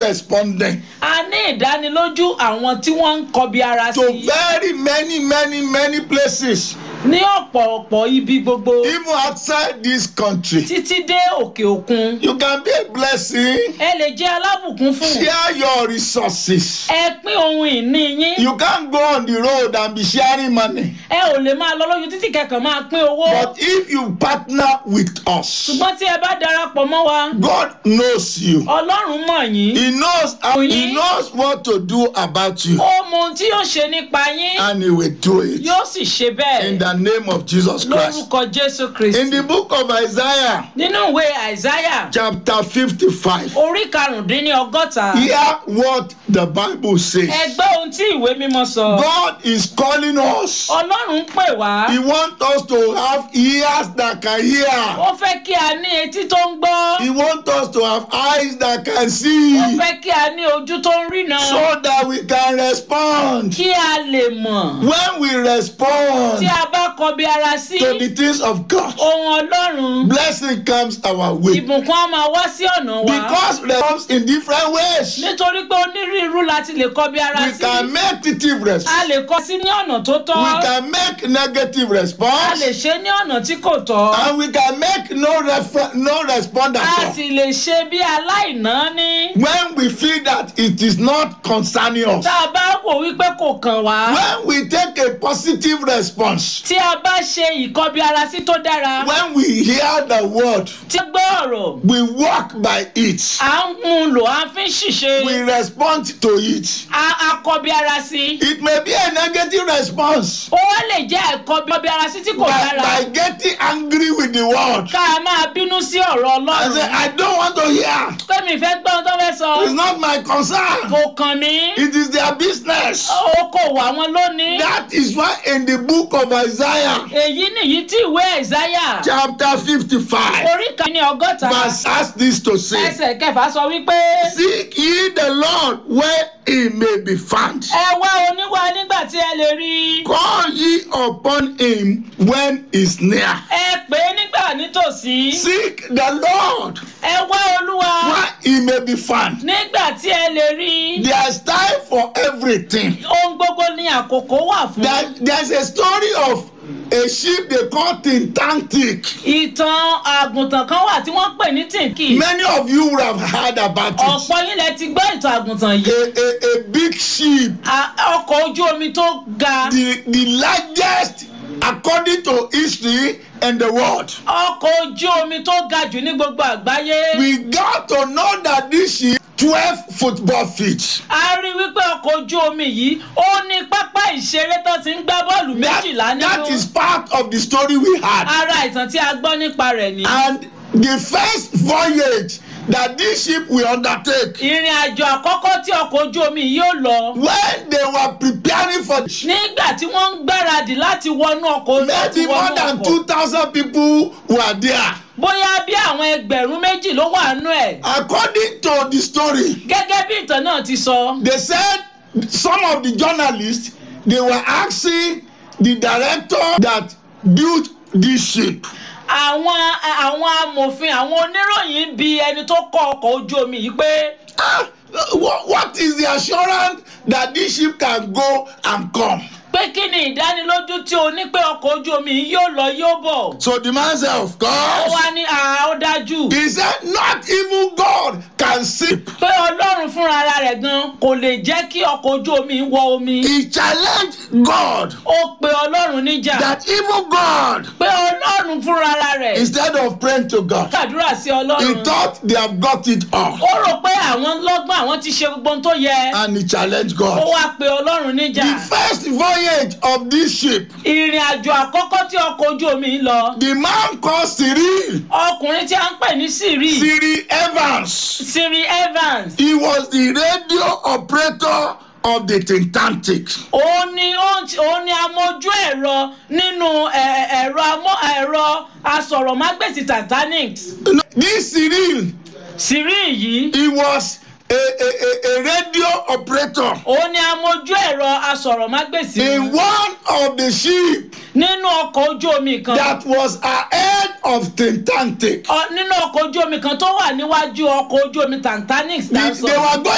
responding a ní ìdánilójú àwọn tí wọ́n ń kọbi ara to sí very many, many, many places, ní ọ̀pọ̀ọ̀pọ̀ ibi gbogbo even outside this country. títí dé òkè òkun You can be a blessing. ẹ lè jẹ́ alábùkún fún Share your resources. ẹ pín ohun ìní yín You can't go on the road and be sharing money. ẹ ò lè máa lọ lójú títì kẹkàn máa pín owó But if you partner with us, ṣùgbọ́n tí ẹ bá darapọ̀ mọ́ wa God knows you. ọlọ́run mọ̀ yín He knows how, He knows what to do about you, ó mọ ohun tí yóò ṣe nípa yín and He will do it yóò sì ṣe bẹ́ẹ̀ in the name of Jesus Christ. lórúkọ jésù kristi In the book of Isaiah, nínú ìwé àìsáyà chapter 55, orí karùndínlọ́gọ́ta hear what the Bible says. ẹ gbọ́ ohun tí ìwé mímọ́ sọ God is calling us. ọlọ́run ń pè wá He wants us to have ears that can hear. ó fẹ́ kí a ní etí tó ń gbọ́ He wants us to have eyes that can ó see fẹ́ kí a ní ojú tó ń rína so that we can respond. kí a lè mọ̀ When we tí respond a bá kọbi ara sí to the things of God, ohun ọlọ́run blessing comes our way. ìbùkún á máa wá sí ọ̀nà wa Because response in different ways. nítorí pé onírúurú láti lè kọbi ara We sí can make positive a response. lè kọ sí ní ọ̀nà tó tọ́ We can make negative a lè response. ṣe ní ọ̀nà tí kò tọ́ And we can make no refer- no respond a at all. sì lè ṣe bí aláìná ní When we feel that it is not concerning us. tá a bá wò wípé kò kàn wá When we take a positive response. tí a bá ṣe ìkọbi ara sí tó dára When we hear the word, tí a gbọ́ ọ̀rọ̀ we walk by it. à ń mú un lò à ń fi ń ṣìṣe We respond to it. a a kọbi ara sí It may be a negative response ó wá lè jẹ́ ẹ̀kọbi ara sí tí kò by, dára by getting angry with the word. ká a máa bínú sí ọ̀rọ̀ I say, ọlọ́run I don't want to hear. pé mi fẹ́ gbọ́ ohun tó fẹ́ sọ It's not my concern. kò kàn mí It is their business. ó kò wà wọn lónìí That is why in the book of Isaiah, èyí nìyí tí ìwé ẹ̀sáyà chapter 55, orí kan ní ọgọ́ta verse has this to say ẹsẹ̀ kẹfà sọ wípé Seek ye the Lord where he may be found. ẹ wá oníwà nígbà tí ẹ lè rí i Call ye upon him when he's near. ẹ pè é nígbà nítòsí Seek the Lord ẹ wá olúwa where he may be found. nígbà tí ẹ lè rí i There's time for everything. ohun gbogbo ní àkókò wà fún There, there's a story of a sheep they call Tintantic. ìtàn àgùntàn kan wà tí wọ́n pè ní tìǹkì Many of you would have heard about it. ọ̀pọ̀ yín lẹ ti gbọ́ ìtàn àgùntàn yìí A, a, a big sheep, A- ọkọ̀ ojú omi tó ga the, the largest according to history in the world. ọkọ̀ ojú omi tó ga jù ní gbogbo àgbáyé We got to know that this sheep 12 football feet. a rí wípé ọkọ̀ ojú omi yìí ó ní pápá ìṣeré tó ti ń gbá bọ́ọ̀lù That, méjìlá that nínú is part of the story we had. ara ìtàn tí a gbọ́ nípa rẹ̀ ni. And the first voyage that this ship will undertake, ìrìn àjò àkọ́kọ́ tí ọkọ̀ ojú omi yìí yóò lọ when they were preparing for nígbà tí wọ́n ń gbáradì láti wọnú ọkọ̀ láti maybe more wọnú than ọkọ̀ 2,000 people were there. bóyá bí àwọn ẹgbẹ̀rún méjì ló wà nú ẹ̀ According to the story, gẹ́gẹ́ bí ìtàn náà ti sọ they said some of the journalists they were asking the director that built this ship àwọn àwọn amòfin àwọn oníròyìn bi ẹni tó kọ́ ọkọ̀ ojú omi yìí pé ah what, what is the assurance that this ship can go and come pé kí ni ìdánilójú tí o ní pé ọkọ̀ ojú omi yìí yóò lọ yóò bọ̀ so the man said of ó course wá ní àá ó dájú he said not even god can sink pé ọlọ́run fúnra ara rẹ̀ gan kò lè jẹ́ kí ọkọ̀ ojú omi wọ omi he challenged god ó pe ọlọ́run níjà that even god pé ọlọ́run fúnra ara rẹ̀ instead of praying to god kàdúrà sí he ọlọ́run thought they have got it all ó rò pé àwọn lọ́gbọ́n àwọn ti ṣe gbogbo ohun tó yẹ and he challenged ó god wá pe ọlọ́run níjà the first voyage of this ship ìrìn àjò àkọ́kọ́ tí ọkọ̀ ojú omi ń lọ the man called cyril ọkùnrin tí a ń pè ní siri cyril evans siri evans he was the radio operator of the tintantic òun ni ó ń ti- òun ni amójú ẹ̀rọ nínú ẹ̀- ẹ̀rọ amó ẹ̀rọ asọ̀rọ̀mágbèsì titanic this cyril siri yìí he was a a a, a radio operator òun ni amójú ẹ̀rọ asọ̀rọ̀mágbèsì in one of the ship nínú ọkọ̀ ojú omi kan that was ahead of tintantic Ọ- nínú ọkọ̀ ojú omi kan tó wà níwájú ọkọ̀ ojú omi titanic tá a they, sọ they were going